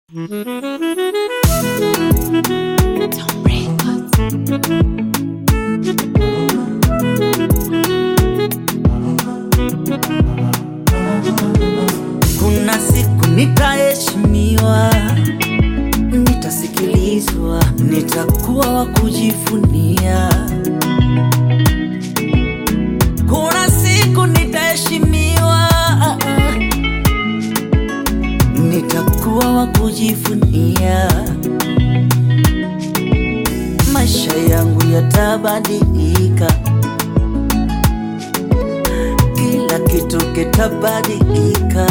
Kuna siku nitaheshimiwa, nitasikilizwa, nitakuwa wa kujivunia. Kuna siku nitaheshimiwa, nitakuwa wa kujivunia. Maisha yangu yatabadilika, kila kitu kitabadilika,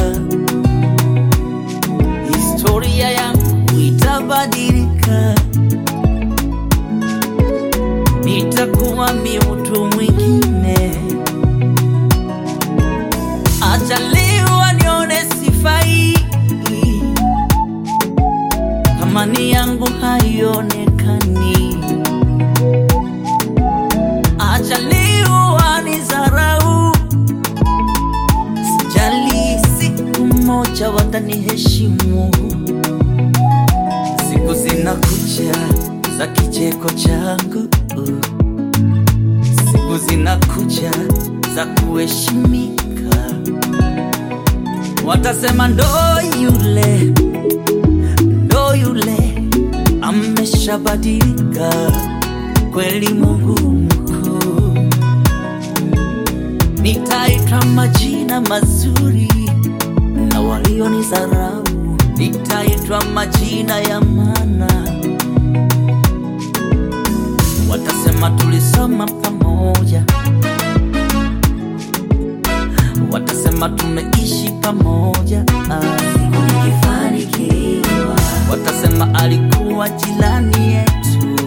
historia yangu itabadilika, nitakuwa mi mtu mwingine. Ajaliwa nione sifai, thamani yangu haionekani. Ajaliwa ni zarau, sijali, siku moja wataniheshimu. Siku zinakuja za kicheko changu, siku zinakuja za kuheshimika. Watasema ndo yule, ndo yule ameshabadilika kweli. Mungu mkuu, nitaitwa majina mazuri na walionidharau, nitaitwa majina ya maana. Watasema tulisoma pamoja, watasema tumeishi pamoja. Ah, Siku nikifanikiwa, Watasema alikuwa jirani yetu,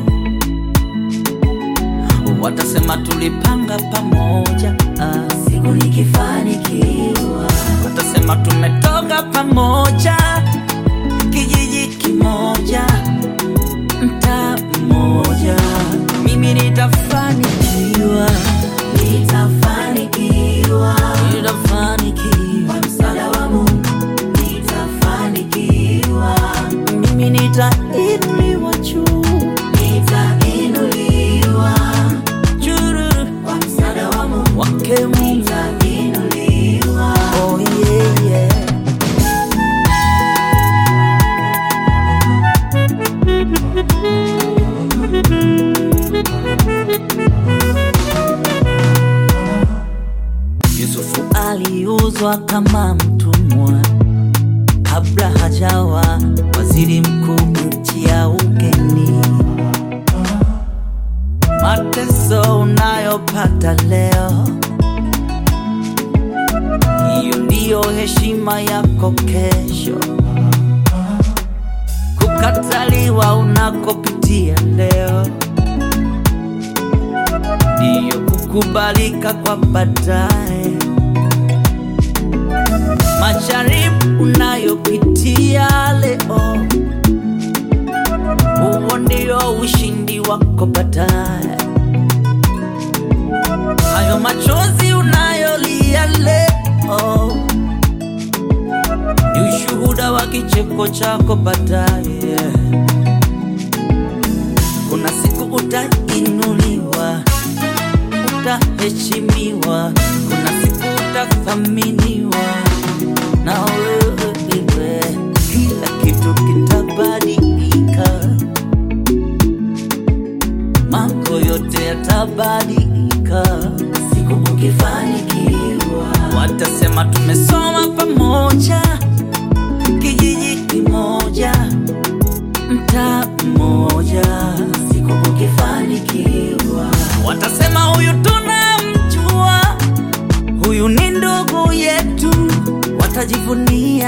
watasema tulipanga pamoja. Ah, siku nikifanikiwa, Watasema tumetoka pamoja, kijiji kimoja, mtaa mmoja. Mimi nitafanikiwa, nitafanikiwa nitafanikiwa, kwa msaada wa Mungu, nitafanikiwa, mimi nitainuliwa juu nitainuliwa juu kwa msaada wa Mungu, wake Mungu. nitainuliwa. Oh yeah, yeah. Yusufu aliuzwa kama mtumwa kabla hajawa waziri mkuu nchi ya ugeni. Mateso unayopata leo, hiyo ndiyo heshima yako kesho. Kukataliwa unakopitia leo, ndiyo kukubalika kwa baadaye. Majaribu unayopitia leo, huo ndio ushindi wako baadaye. Hayo machozi unayolia leo ni ushuhuda wa kicheko chako baadaye. Kuna siku utainuliwa, utaheshimiwa, kuna siku utathaminiwa na wewe, kila kitu kitabadilika, mambo yote yatabadilika. Siku ukifanikiwa, Watasema tumesoma pamoja, kijiji kimoja, mtaa mmoja. siku ukifanikiwa, Watasema huyu tunamjua, huyu ni ndugu yetu. Watajivunia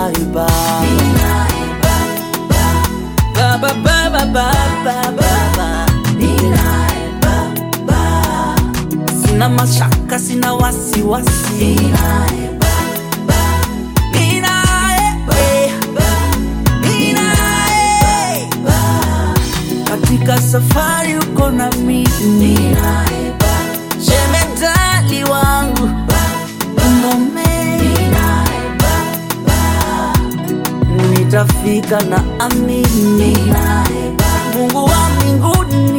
ninaye Baba, ninaye Baba, Baba, Baba, Baba, Baba. ninaye Baba, Sina mashaka, sina wasiwasi, ninaye Baba, ninaye eh, ninaye katika safari uko na mimi, ninaye Baba, jemedali wangu umome, ninaye Baba, nitafika na amini, ninaye Baba, Mungu wa mbinguni